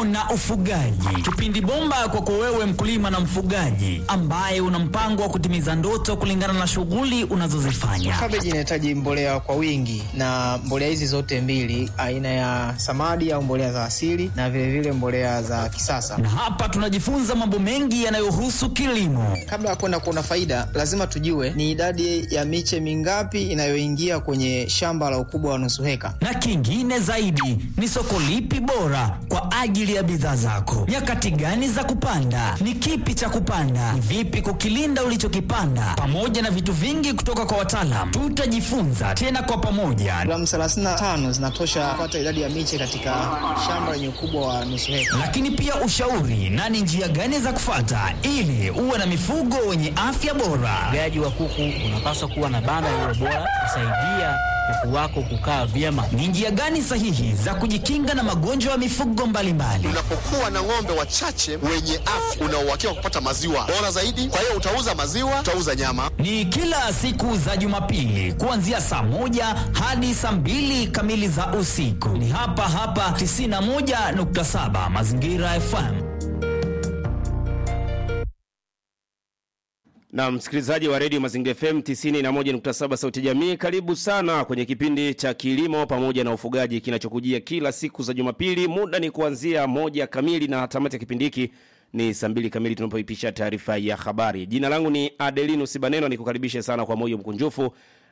kilimo na ufugaji, kipindi bomba kwako wewe mkulima na mfugaji ambaye una mpango wa kutimiza ndoto kulingana na shughuli unazozifanya. Kabeji inahitaji mbolea kwa wingi, na mbolea hizi zote mbili, aina ya samadi au mbolea za asili na vilevile vile mbolea za kisasa. Na hapa tunajifunza mambo mengi yanayohusu kilimo. Kabla ya kwenda kuona faida, lazima tujue ni idadi ya miche mingapi inayoingia kwenye shamba la ukubwa wa nusu heka, na kingine zaidi ni soko lipi bora kwa ajili ya bidhaa zako, nyakati gani za kupanda, ni kipi cha kupanda, ni vipi kukilinda ulichokipanda, pamoja na vitu vingi kutoka kwa wataalam. Tutajifunza tena kwa pamoja. Gramu 35 zinatosha kupata idadi ya miche katika shamba lenye ukubwa wa nusu heka. Lakini pia ushauri na ni njia gani za kufata ili uwe na mifugo wenye afya bora. Ufugaji wa kuku unapaswa kuwa na banda lililo bora kusaidia kuku wako kukaa vyema. Ni njia gani sahihi za kujikinga na magonjwa ya mifugo mbalimbali? Unapokuwa na ng'ombe wachache wenye afya, una uhakika wa kupata maziwa bora zaidi. Kwa hiyo utauza maziwa, utauza nyama. Ni kila siku za Jumapili kuanzia saa moja hadi saa mbili kamili za usiku. Ni hapa hapa 91.7 Mazingira FM. na msikilizaji wa redio Mazingira FM 91.7 Sauti Jamii, karibu sana kwenye kipindi cha kilimo pamoja na ufugaji kinachokujia kila siku za Jumapili. Muda ni kuanzia moja kamili na tamati ya kipindi hiki ni saa mbili kamili tunapoipisha taarifa ya habari. Jina langu ni Adelinus Baneno, nikukaribishe sana kwa moyo mkunjufu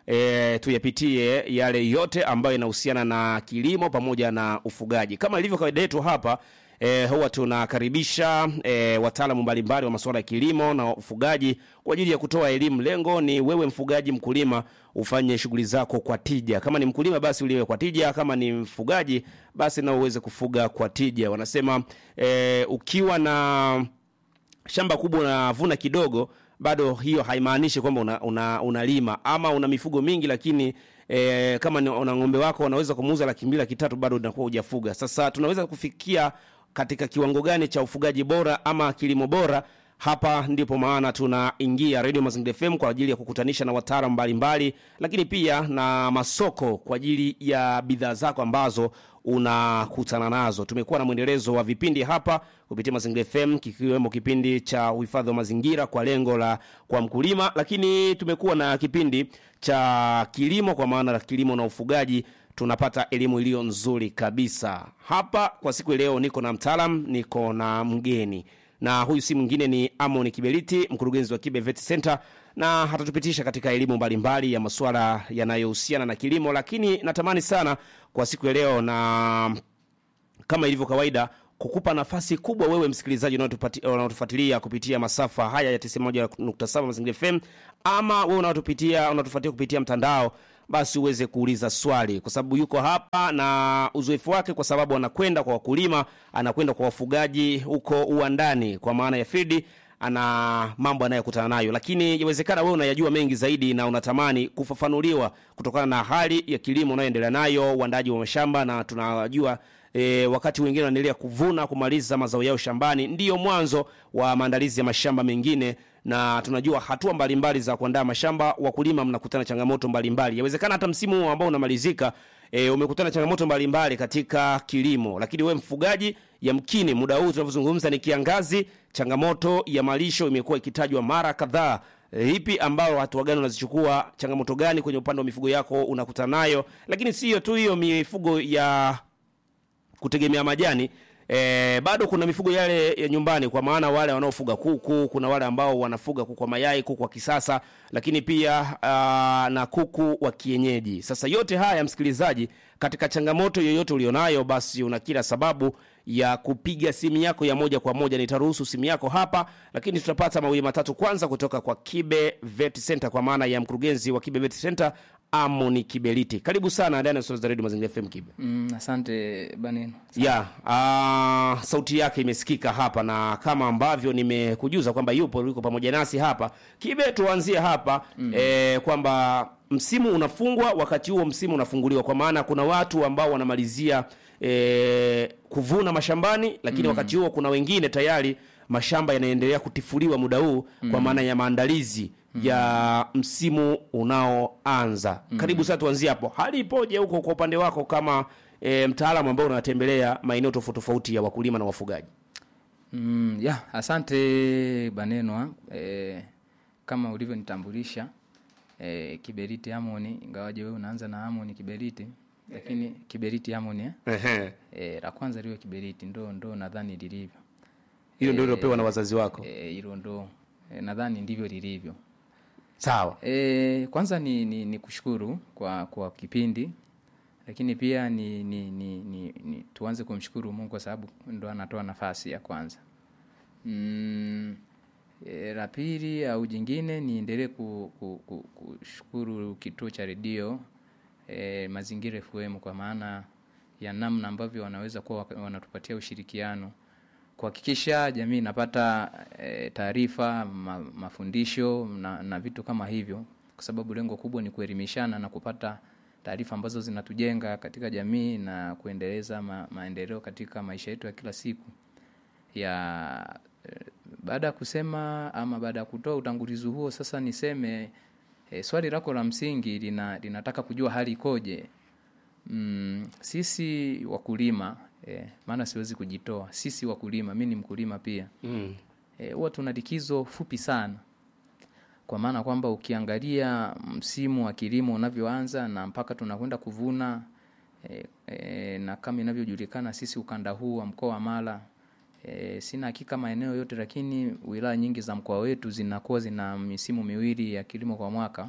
e, tuyapitie yale yote ambayo yanahusiana na kilimo pamoja na ufugaji. Kama ilivyo kawaida yetu hapa E, huwa tunakaribisha e, wataalamu mbalimbali wa masuala ya kilimo na ufugaji kwa ajili ya kutoa elimu. Lengo ni wewe mfugaji, mkulima, ufanye shughuli zako kwa tija. Kama ni mkulima, basi uliwe kwa tija. Kama ni mfugaji, basi na uweze kufuga kwa tija. Wanasema e, ukiwa na shamba kubwa unavuna kidogo, bado hiyo haimaanishi kwamba unalima una, una ama una mifugo mingi lakini E, kama ni una ng'ombe wako unaweza kumuuza laki mbili laki tatu bado unakuwa hujafuga. Sasa tunaweza kufikia katika kiwango gani cha ufugaji bora ama kilimo bora? Hapa ndipo maana tunaingia Radio Mazingira FM kwa ajili ya kukutanisha na wataalamu mbalimbali, lakini pia na masoko kwa ajili ya bidhaa zako ambazo unakutana nazo. Tumekuwa na mwendelezo wa vipindi hapa kupitia Mazingira FM, kikiwemo kipindi cha uhifadhi wa mazingira kwa lengo la kwa mkulima, lakini tumekuwa na kipindi cha kilimo kwa maana la kilimo na ufugaji tunapata elimu iliyo nzuri kabisa hapa. Kwa siku leo niko na mtaalam, niko na mgeni, na huyu si mwingine ni Amon Kibeliti, mkurugenzi wa Kibe Vet Center, na hatatupitisha katika elimu mbalimbali ya masuala yanayohusiana na kilimo. Lakini natamani sana kwa siku ya leo, na kama ilivyo kawaida, kukupa nafasi kubwa wewe msikilizaji unaotufuatilia kupitia masafa haya ya 91.7 Mazingira FM, ama wewe unaotupitia unatufuatia kupitia mtandao basi uweze kuuliza swali, kwa sababu yuko hapa na uzoefu wake, kwa sababu anakwenda kwa wakulima, anakwenda kwa wafugaji huko uwandani, kwa maana ya field, ana mambo anayokutana nayo, lakini yawezekana wewe unayajua mengi zaidi na unatamani kufafanuliwa kutokana na hali ya kilimo unayoendelea nayo, uandaji wa mashamba, na tunajua E, wakati wengine wanaendelea kuvuna kumaliza mazao yao shambani, ndiyo mwanzo wa maandalizi ya mashamba mengine, na tunajua hatua mbalimbali za kuandaa mashamba. Wakulima mnakutana changamoto mbalimbali, yawezekana hata msimu huu ambao unamalizika e, umekutana changamoto mbalimbali katika kilimo, lakini we mfugaji, yamkini muda huu tunavyozungumza ni kiangazi, changamoto ya malisho imekuwa ikitajwa mara kadhaa. E, ipi ambayo hatua gani unazichukua? Changamoto gani kwenye upande wa mifugo yako unakutana nayo? Lakini siyo tu hiyo mifugo ya kutegemea majani e, bado kuna mifugo yale ya nyumbani, kwa maana wale wanaofuga kuku, kuna wale ambao wanafuga kuku wa mayai, kuku wa kisasa, lakini pia aa, na kuku wa kienyeji. Sasa yote haya msikilizaji, katika changamoto yoyote ulionayo, basi una kila sababu ya kupiga simu yako ya moja kwa moja. Nitaruhusu simu yako hapa, lakini tutapata mawili matatu kwanza kutoka kwa Kibe Vet Center, kwa maana ya mkurugenzi wa Kibe Vet Center Amoni Kibeliti. Karibu sana ndani ya Sauti za Radio Mazingira FM Kibe. Mm, asante Baneno. Ya, uh, sauti yake imesikika hapa na kama ambavyo nimekujuza kwamba yupo yuko pamoja nasi hapa. Kibe, tuanzie hapa mm. eh, kwamba msimu unafungwa wakati huo msimu unafunguliwa, kwa maana kuna watu ambao wanamalizia eh, kuvuna mashambani, lakini mm. wakati huo kuna wengine tayari mashamba yanaendelea kutifuliwa muda huu mm. kwa maana ya maandalizi ya msimu unaoanza. Karibu sana, tuanzie hapo. Hali ipoje huko kwa upande wako kama e, mtaalamu ambao unatembelea maeneo tofauti tofauti ya wakulima na wafugaji. Mm, ya, asante Banenwa. E, kama ulivyonitambulisha e, Kiberiti Amoni, ingawaje wewe unaanza na Amoni Kiberiti, lakini Kiberiti Amoni eh? Ehe. E, la kwanza liwe Kiberiti, ndo ndo nadhani lilivyo Hilo ndio lilopewa na wazazi wako. Eh, hilo ndo e, nadhani ndivyo lilivyo. Sawa. E, kwanza ni, ni, ni kushukuru kwa, kwa kipindi lakini pia ni, ni, ni, ni, ni tuanze kumshukuru Mungu kwa sababu ndo anatoa nafasi ya kwanza. Mm, e, la pili au jingine niendelee ku, ku, ku, kushukuru kituo cha redio e, Mazingira FM kwa maana ya namna ambavyo wanaweza kuwa waka- wanatupatia ushirikiano kuhakikisha jamii inapata e, taarifa ma, mafundisho na, na vitu kama hivyo, kwa sababu lengo kubwa ni kuelimishana na kupata taarifa ambazo zinatujenga katika jamii na kuendeleza ma, maendeleo katika maisha yetu ya kila siku ya eh, baada ya kusema ama baada ya kutoa utangulizi huo, sasa niseme e, swali lako la msingi lina, linataka kujua hali ikoje. Mm, sisi wakulima eh, maana siwezi kujitoa. Sisi wakulima, mi ni mkulima pia Mm. eh, huwa tuna likizo fupi sana, kwa maana kwamba ukiangalia msimu wa kilimo unavyoanza na mpaka tunakwenda kuvuna eh, eh, na kama inavyojulikana sisi ukanda huu wa mkoa wa Mara E, sina hakika maeneo yote, lakini wilaya nyingi za mkoa wetu zinakuwa zina misimu miwili ya kilimo kwa mwaka.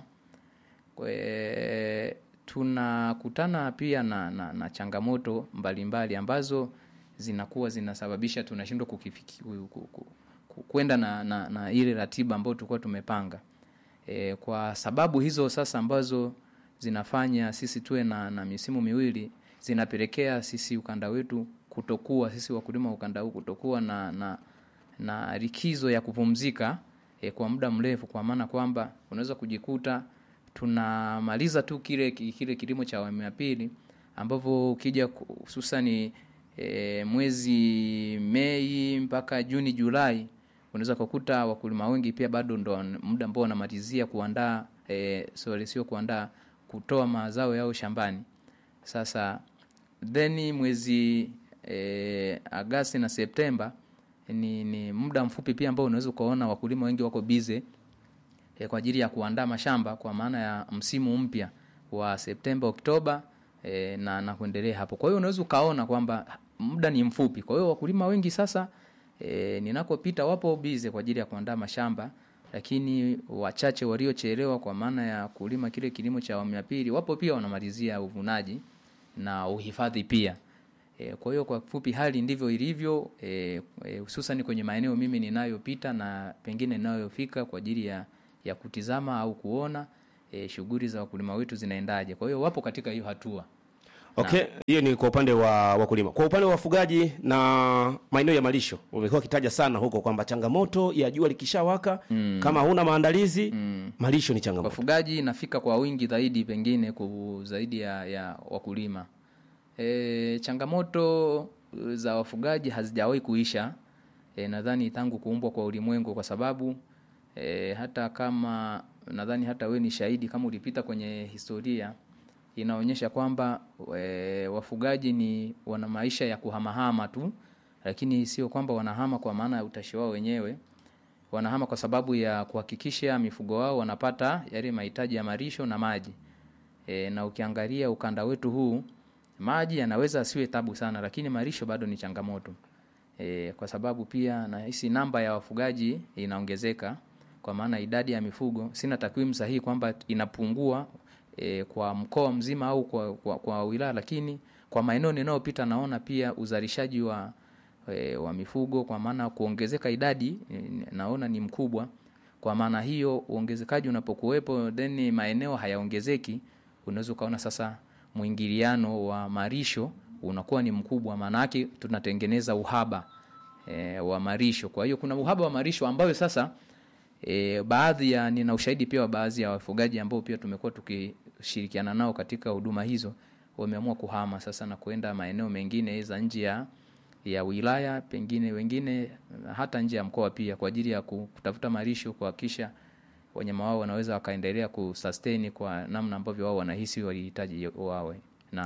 Kwe, tunakutana pia na, na, na changamoto mbalimbali mbali, ambazo zinakuwa zinasababisha tunashindwa kukifiki- ku- ku- ku- ku- kwenda na, na, na ile ratiba ambayo tulikuwa tumepanga. E, kwa sababu hizo sasa ambazo zinafanya sisi tuwe na, na misimu miwili zinapelekea sisi ukanda wetu kutokuwa sisi wakulima wa ukanda huu kutokuwa na, na, na likizo ya kupumzika e, kwa muda mrefu, kwa maana kwamba unaweza kujikuta tunamaliza tu kile kile kilimo cha awamu ya pili ambavyo ukija ku- hususani e, mwezi Mei mpaka Juni Julai unaweza kukuta wakulima wengi pia bado ndo wan- muda ambao wanamalizia kuandaa e, sorry, sio kuandaa kutoa mazao yao shambani. Sasa then mwezi e, Agasti na Septemba ni, ni muda mfupi pia ambao unaweza ukaona wakulima wengi wako bize e, kwa ajili ya kuandaa mashamba kwa maana ya msimu mpya wa Septemba, Oktoba e, na, na kuendelea hapo. Kwa hiyo unaweza ukaona kwamba muda ni mfupi. Kwa hiyo wakulima wengi sasa e, ninakopita wapo bize kwa ajili ya kuandaa mashamba, lakini wachache waliochelewa kwa maana ya kulima kile kilimo cha awamu ya pili wapo pia wanamalizia uvunaji na uhifadhi pia. E, kwa hiyo kwa kifupi hali ndivyo ilivyo e, e, hususan kwenye maeneo mimi ninayopita na pengine ninayofika kwa ajili ya, ya kutizama au kuona e, shughuli za wakulima wetu zinaendaje. Kwa hiyo wapo katika hiyo hatua. Okay, hiyo ni kwa upande wa wakulima. Kwa upande wa wafugaji na maeneo ya malisho, umekuwa ukitaja sana huko kwamba changamoto ya jua likishawaka kama huna maandalizi malisho ni changamoto. Wafugaji nafika kwa wingi zaidi pengine ku zaidi ya, ya wakulima. E, changamoto za wafugaji hazijawahi kuisha e, nadhani tangu kuumbwa kwa ulimwengu, kwa sababu e, hata kama nadhani hata we ni shahidi kama ulipita kwenye historia inaonyesha kwamba e, wafugaji ni wana maisha ya kuhamahama tu, lakini sio kwamba wanahama kwa maana ya utashi wao wenyewe wanahama kwa sababu ya kuhakikisha mifugo wao wanapata yale mahitaji ya malisho na maji. E, na ukiangalia ukanda wetu huu maji yanaweza asiwe tabu sana, lakini malisho bado ni changamoto. E, kwa sababu pia nahisi namba ya wafugaji inaongezeka kwa maana idadi ya mifugo, sina takwimu sahihi kwamba inapungua e, kwa mkoa mzima au kwa, kwa, kwa wilaya, lakini kwa maeneo ninayopita naona pia uzalishaji wa e, wa mifugo kwa maana kuongezeka idadi e, naona ni mkubwa. Kwa maana hiyo uongezekaji unapokuwepo then maeneo hayaongezeki, unaweza ukaona sasa mwingiliano wa marisho unakuwa ni mkubwa, maana yake tunatengeneza uhaba e, wa marisho. Kwa hiyo kuna uhaba wa marisho ambayo sasa e, baadhi ya nina ushahidi pia wa baadhi ya wafugaji ambao pia tumekuwa tukishirikiana nao katika huduma hizo wameamua kuhama sasa na kuenda maeneo mengine za nje ya ya wilaya, pengine wengine hata nje ya mkoa pia, kwa ajili ya ku- kutafuta marisho, kuhakikisha wanyama wao wanaweza wakaendelea kusustain kwa namna ambavyo wao wanahisi walihitaji wawe. Naam.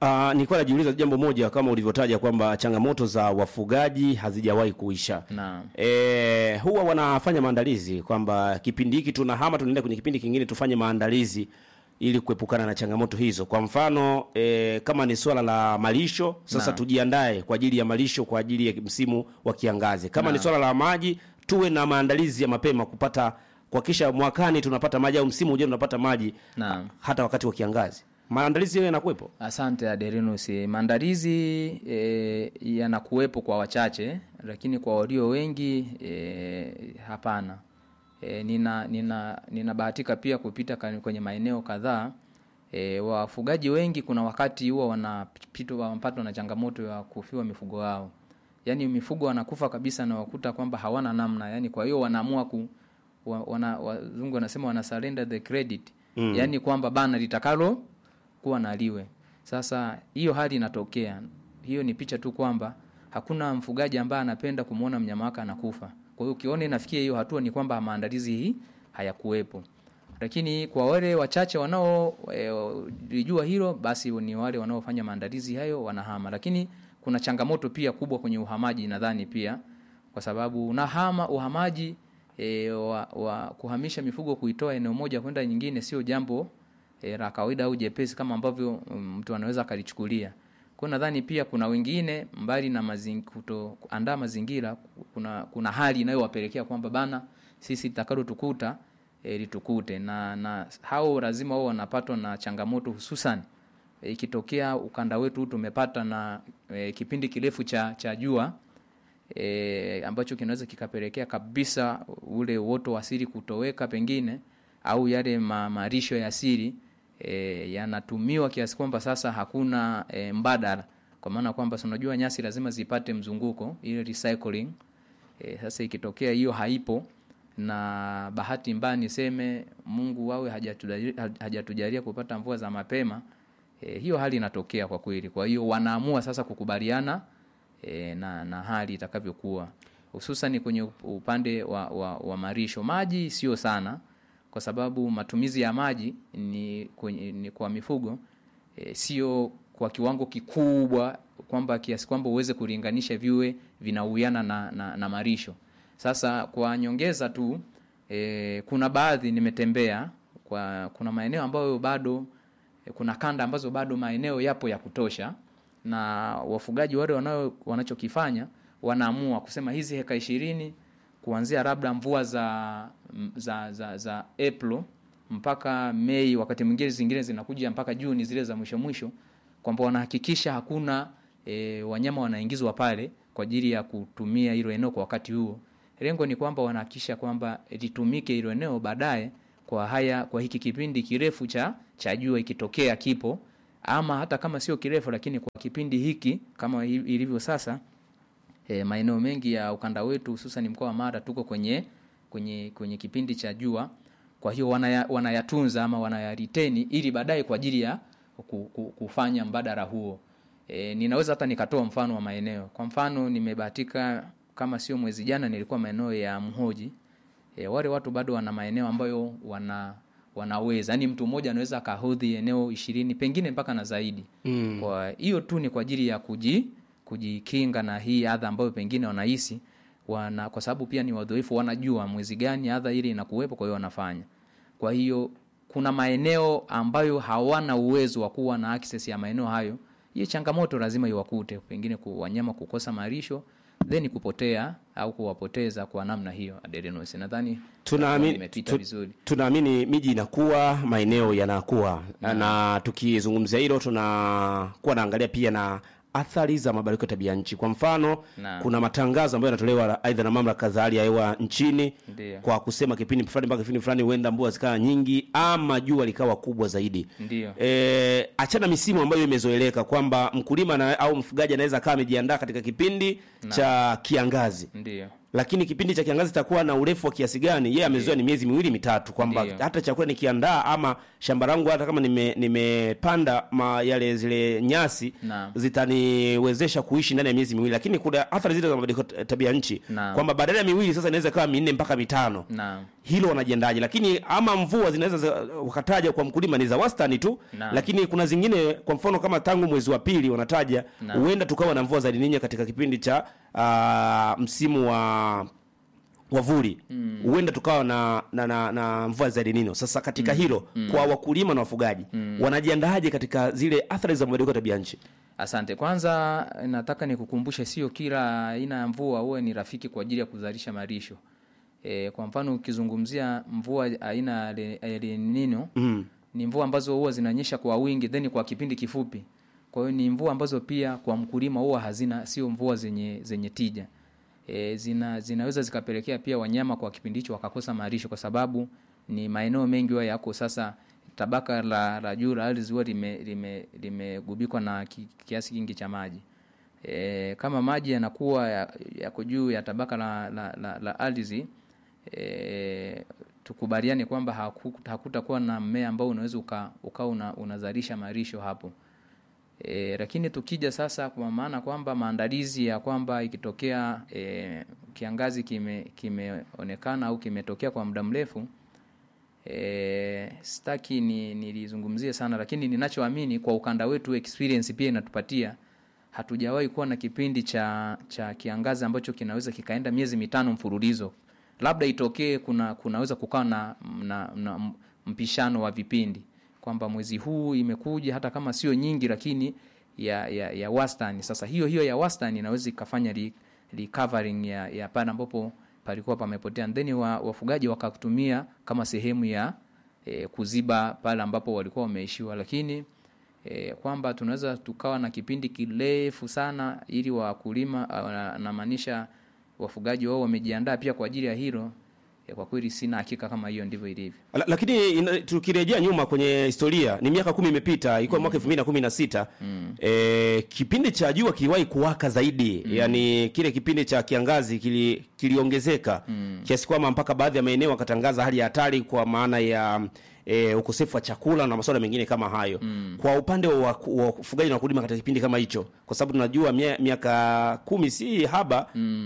Uh, nilikuwa najiuliza jambo moja kama ulivyotaja kwamba changamoto za wafugaji hazijawahi kuisha. Naam. E, huwa wanafanya maandalizi kwamba kipindi hiki tunahama tunaenda kwenye kipindi kingine tufanye maandalizi ili kuepukana na changamoto hizo. Kwa mfano e, kama ni swala la malisho sasa Naam. tujiandae kwa ajili ya malisho kwa ajili ya msimu wa kiangazi. Kama ni swala la maji tuwe na maandalizi ya mapema kupata kuhakikisha mwakani tunapata maji au msimu ujao tunapata maji Naam. hata wakati wa kiangazi. Maandalizi hayo yanakuwepo. Asante Aderinus. Maandalizi e, yanakuwepo kwa wachache, lakini kwa walio wengi e, hapana. E, nina nina ninabahatika pia kupita ka- kwenye maeneo kadhaa e, wafugaji wengi kuna wakati huwa wanapitwa wanapatwa na changamoto ya kufiwa mifugo wao, yaani mifugo wanakufa kabisa na wakuta kwamba hawana namna, yaani kwa hiyo wanaamua ku wa, wana, wazungu wanasema wana surrender the credit mm. yaani kwamba bana litakalo kuwa na liwe. Sasa hiyo hali inatokea, hiyo ni picha tu kwamba hakuna mfugaji ambaye anapenda kumwona mnyama wake anakufa. Kwa hiyo ukiona inafikia hiyo hatua, ni kwamba maandalizi hii hayakuwepo. Lakini kwa wale wachache wanaolijua hilo, basi ni wale wanaofanya maandalizi hayo wanahama. Lakini kuna changamoto pia kubwa kwenye uhamaji, nadhani pia kwa sababu unahama uhamaji e, wa, wa kuhamisha mifugo kuitoa eneo moja kwenda nyingine sio jambo e, la kawaida au jepesi kama ambavyo mm, mtu anaweza akalichukulia. Kwa hiyo nadhani pia kuna wengine mbali na mazing, kuto, kuandaa mazingira kuna kuna hali inayowapelekea kwamba bana sisi takalo tukuta e, litukute na, na hao lazima wao wanapatwa na changamoto hususan e, ikitokea ukanda wetu tumepata na e, kipindi kirefu cha cha jua e, ambacho kinaweza kikapelekea kabisa ule uoto wa asili kutoweka pengine au yale ma, marisho ya asili e, yanatumiwa kiasi kwamba sasa hakuna e, mbadala kwa maana kwamba si unajua nyasi lazima zipate mzunguko ile recycling e, sasa ikitokea hiyo haipo na bahati mbaya niseme Mungu wawe hajatujalia, hajatujalia kupata mvua za mapema e, hiyo hali inatokea kwa kweli kwa hiyo wanaamua sasa kukubaliana e, na, na hali itakavyokuwa hususan kwenye up- upande wa, wa, wa marisho maji sio sana kwa sababu matumizi ya maji ni, kwenye, ni kwa mifugo e, sio kwa kiwango kikubwa kwamba kiasi kwamba uweze kulinganisha viwe vinauiana na, na, na marisho sasa kwa nyongeza tu e, kuna baadhi nimetembea kwa kuna maeneo ambayo bado e, kuna kanda ambazo bado maeneo yapo ya kutosha na wafugaji wale wanao wanachokifanya wanaamua kusema hizi heka ishirini kuanzia labda mvua za za za, za April mpaka Mei, wakati mwingine zingine zinakuja mpaka Juni, zile za mwisho mwisho, kwamba wanahakikisha hakuna e, wanyama wanaingizwa pale kwa ajili ya kutumia hilo eneo kwa wakati huo. Lengo ni kwamba wanahakikisha kwamba litumike hilo eneo baadaye kwa haya kwa hiki kipindi kirefu cha cha jua ikitokea kipo ama hata kama sio kirefu, lakini kwa kipindi hiki kama hi- ilivyo sasa e, maeneo mengi ya ukanda wetu hususan mkoa wa Mara tuko kwenye kwenye kwenye kipindi cha jua. Kwa hiyo wanaya, wanayatunza ama wanayariteni ili baadaye kwa ajili ya ku- ku- kufanya mbadala huo. E, ninaweza hata nikatoa mfano wa maeneo. Kwa mfano nimebahatika kama sio mwezi jana nilikuwa maeneo ya Mhoji. E, wale watu bado wana maeneo ambayo wana wanaweza yani mtu mmoja anaweza akahodhi eneo ishirini pengine mpaka na zaidi mm. kwa hiyo tu ni kwa ajili ya kuji kujikinga na hii adha ambayo pengine wanahisi wana kwa sababu pia ni wadhoefu wanajua mwezi gani adha ile inakuwepo kwa hiyo wanafanya kwa hiyo kuna maeneo ambayo hawana uwezo wa kuwa na access ya maeneo hayo hii changamoto lazima iwakute pengine ku, wanyama kukosa marisho then kupotea au kuwapoteza kwa namna hiyo aderenos nadhani tunaamini nimepita tu, vizuri tunaamini miji inakuwa maeneo yanakuwa na, na tukizungumzia hilo tunakuwa naangalia pia na athari za mabadiliko ya tabia nchi kwa mfano Naam. kuna matangazo ambayo yanatolewa aidha na mamlaka za hali ya hewa nchini Ndiyo. kwa kusema kipindi fulani mpaka kipindi fulani huenda mvua zikawa nyingi ama jua likawa kubwa zaidi Ndiyo. e, achana misimu ambayo imezoeleka kwamba mkulima na, au mfugaji anaweza akawa amejiandaa katika kipindi cha kiangazi ndio lakini kipindi cha kiangazi itakuwa na urefu wa kiasi gani yeye amezoea ni miezi miwili mitatu kwamba Ndiyo. hata chakula nikiandaa ama shamba langu hata kama nime- nimepanda ma yale zile nyasi Naam. zitaniwezesha kuishi ndani ya miezi miwili lakini kuna athari zile za mabadiliko ya tabia nchi Naam. kwamba badala ya miwili sasa inaweza ikawa minne mpaka mitano Naam. hilo wanajiandaje lakini ama mvua zinaweza za- wakataja kwa mkulima ni za wastani tu Naam. lakini kuna zingine kwa mfano kama tangu mwezi wa pili wanataja Naam. huenda tukawa na mvua za lininyo katika kipindi cha ah, msimu wa wavuli huenda tukawa na, na, na, na mvua za linino sasa katika hilo kwa wakulima na wafugaji wanajiandaaje katika zile athari za mabadiliko ya tabia nchi Asante. Kwanza nataka nikukumbushe, sio kila aina ya mvua huwe ni rafiki kwa ajili ya kuzalisha malisho. E, kwa mfano ukizungumzia mvua aina ya Le- ya El Nino mm. ni mvua ambazo huwa zinanyesha kwa wingi then kwa kipindi kifupi. Kwa hiyo ni mvua ambazo pia kwa mkulima huwa hazina, sio mvua zenye zenye tija. E, zina, zinaweza zikapelekea pia wanyama kwa kipindi hicho wakakosa malisho, kwa sababu ni maeneo mengi huwa yako sasa tabaka la, la juu la ardhi huwa limegubikwa lime, limegubikwa na ki, kiasi kingi cha maji. E, kama maji yanakuwa ya- yako juu ya tabaka la, la, la, la ardhi e, tukubaliane kwamba haku- hakutakuwa na mmea ambao unaweza uka, ukawa una, unazalisha malisho hapo. E, lakini tukija sasa kwa maana kwamba maandalizi ya kwamba ikitokea e, kiangazi kime kimeonekana au kimetokea kwa muda mrefu e, sitaki ni nilizungumzie sana, lakini ninachoamini kwa ukanda wetu experience pia inatupatia hatujawahi kuwa na kipindi cha cha kiangazi ambacho kinaweza kikaenda miezi mitano mfululizo. Labda itokee kuna kunaweza kukawa na, na, na mpishano wa vipindi kwamba mwezi huu imekuja hata kama sio nyingi, lakini ya, ya, ya wastani. Sasa hiyo hiyo ya wastani inaweza ikafanya re, recovering ya, ya pale ambapo palikuwa pamepotea, then wa, wafugaji wakatumia kama sehemu ya e, kuziba pale ambapo walikuwa wameishiwa, lakini e, kwamba tunaweza tukawa na kipindi kirefu sana ili wakulima ah, namaanisha wafugaji wao wamejiandaa pia kwa ajili ya hilo e, kwa kweli sina hakika kama hiyo ndivyo ilivyo. La- lakini ina- tukirejea nyuma kwenye historia ni miaka kumi imepita ilikuwa mwaka elfu mbili na kumi na sita e, kipindi cha jua kiliwahi kuwaka zaidi yani kile kipindi cha kiangazi kili, kiliongezeka kiasi kwamba mpaka baadhi ya maeneo wakatangaza hali ya hatari kwa maana ya E, ukosefu wa chakula na masuala mengine kama hayo kwa upande wa wa ufugaji na wakulima katika kipindi kama hicho kwa sababu tunajua mia- miaka kumi si haba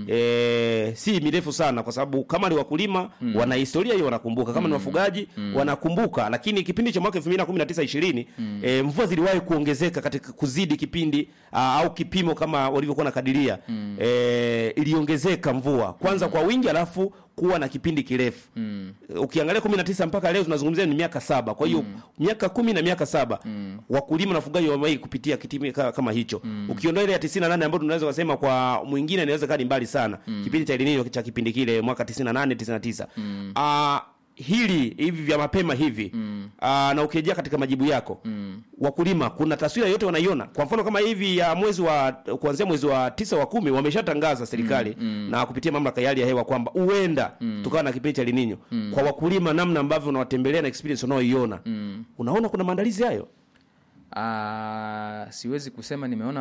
e, si mirefu sana kwa sababu kama ni wakulima wana historia hiyo wanakumbuka kama ni wafugaji wanakumbuka lakini kipindi cha mwaka 2019 20 e, mvua ziliwahi kuongezeka katika kuzidi kipindi aa, au kipimo kama walivyokuwa nakadiria e, iliongezeka mvua kwanza kwa wingi alafu kuwa na kipindi kirefu ukiangalia 19 mpaka leo tunazungumzia ni miaka saba kwa hiyo miaka kumi na miaka saba wakulima na wafugaji wamewahi kupitia kitimi ka- kama hicho ukiondoa ile ya 98 ambayo tunaweza kusema kwa mwingine inaweza kaa ni mbali sana kipindi cha El Nino cha kipindi kile mwaka 98 99 ah hili hivi vya mapema hivi aa, na ukirejea katika majibu yako wakulima kuna taswira yote wanaiona kwa mfano kama hivi ya mwezi wa kuanzia mwezi wa tisa wa kumi wameshatangaza serikali na kupitia mamlaka ya hali ya hewa kwamba huenda tukawa na kipindi cha El Nino kwa wakulima namna ambavyo unawatembelea na experience unaoiona unaona kuna maandalizi hayo Ah, siwezi kusema nimeona